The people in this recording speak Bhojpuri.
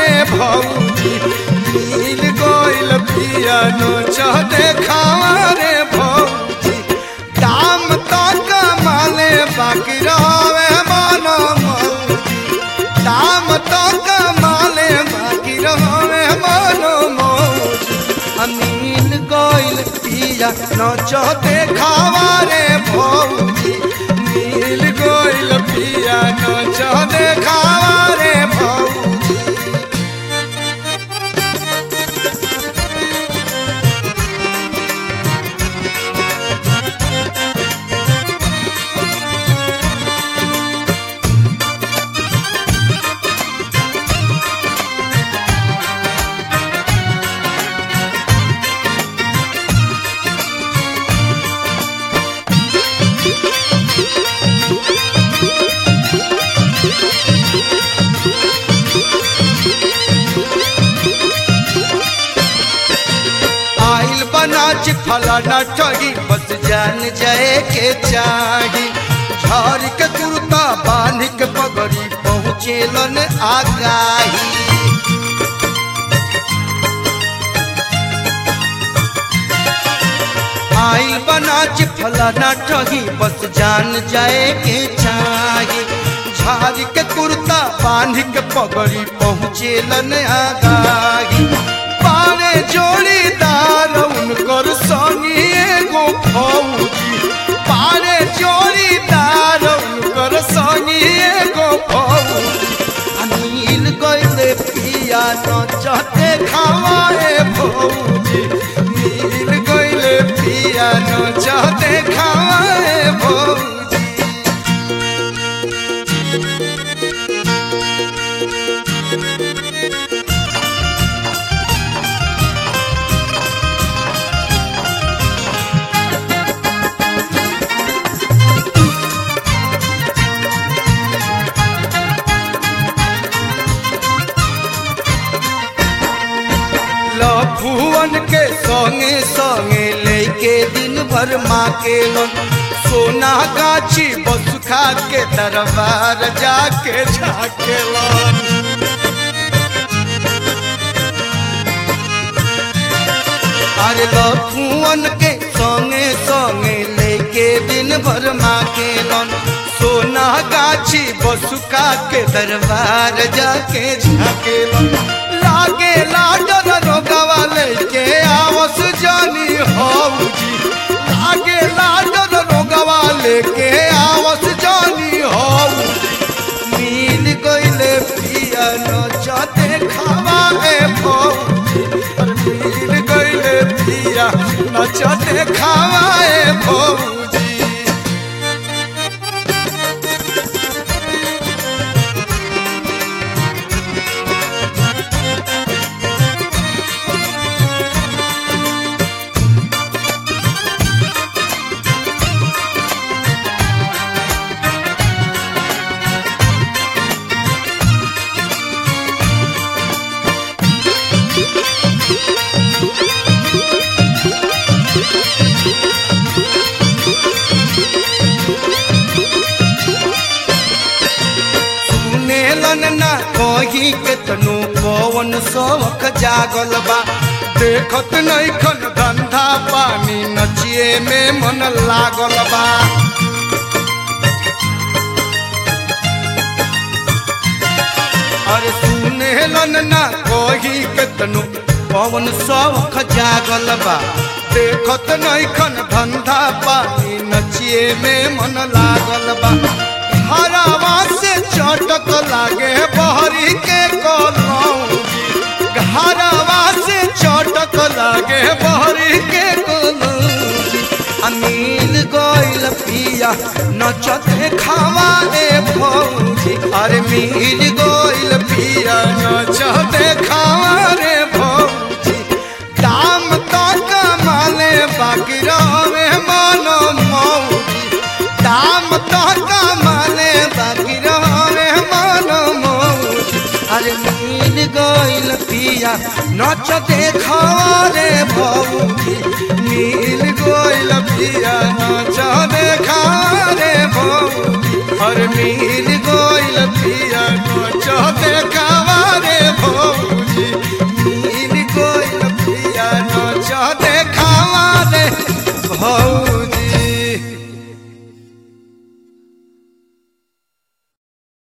रे भौजी मिल गइल पिया नच देखावा रे भौजी दाम तो कमाले बाकी रहे मन मौजी दाम तो कमाले बाकी रहे मन मौजी अमीन गइल पिया नच देखावा रे भौजी मिल गइल पिया नच देखावा रे भौजी आइल बनाच फलाना ठगी बस जान जाए के चाही झाड़ के कुर्ता बांध के पगड़ी पहुँचेलन आगाही आइल बनाच फलाना ठगी बस जान जाए के चाही झाड़ के कुर्ता बांध के पगड़ी पहुँचेलन आगाही पारे जोड़ीदार उनकर संगी एगो फौजी पारे जोड़ीदार उनकर संगी एगो फौजी अनिल गइले पिया नचते खावाए भौजी मिल गइले पिया नचते खावाए भौजी लफुअन के संगे संगे लेके दिन भर माँ के लन सोना गाछी बस खा के दरबार जाके झाके लन अरे लफुअन के संगे संगे लेके दिन भर माँ के लन सोना गाछी बसुका के दरबार जाके झाके लन लागे लाडन रोगवा लेके आवस जानी हौजी लागे लाडन रोगवा लेके आवस जानी हौजी मिल गइले पिया नचते खावा ए भौजी अरे मिल गइले पिया नचते खावा ए भौजी सुनेलन ना कही केतनो पवन शौक जागल बा देखत नैखन धंधा पानी नचिए में मन लागल बा अरे सुनेलन ना कही केतनो पवन शौक जागल बा देखत नैखन धंधा पानी नचिए में मन लागल बा हरावा से चटक लागे बहरी के कलौजी हरावा से चटक लागे बहरी के कलौजी अमील गइल पिया नचते खावा ए भौजी अरे मिल गइल पिया नचते खावा रे भौजी दाम तो कमाले बाकी रहे मन मौजी दाम तो कमाले बाकी रहे मन मौजी अरे मिल गइल पिया नच देखावा रे भौजी मिल गइल पिया नच देखावा रे भौजी अरे मिल गइल पिया नच देखावा रे भौजी हौ